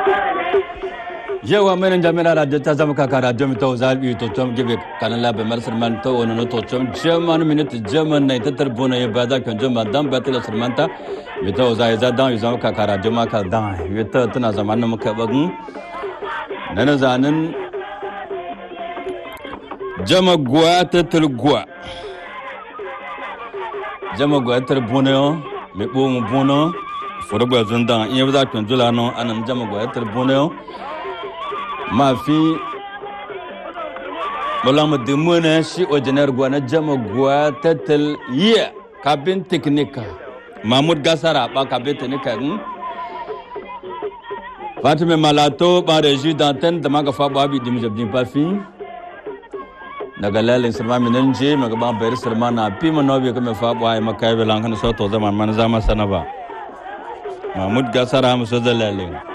yewa menen jamina radio ta zama kaka radio mi to zalbi to tom gibe kanan la be marsar man to wono to tom german minute german na ta tarbona ye bada kan jama dan batila sirmanta mi to za ya dan yi zama kaka radio ma ka dan yi ta tana zaman mu ka bagun nana zanin jama gwa ta tilgwa jama gwa tarbona yo mi bo mu bono foro gwa zundan iya za kan jula no anan jama gwa tarbona yo mafi bolama dimuna shi ojinar gwana jama gwa tatal yiya kabin teknika mahmud gasara ba kabin teknika hmm? fatima malato ba da ji dantan da maga fa babi dim jabdin pafi daga lalin sirma minan je maga ban bayar sirma na fi manobi kuma fa ba ai makai belan kan so to zaman man zama sanaba mahmud gasara muso da lalin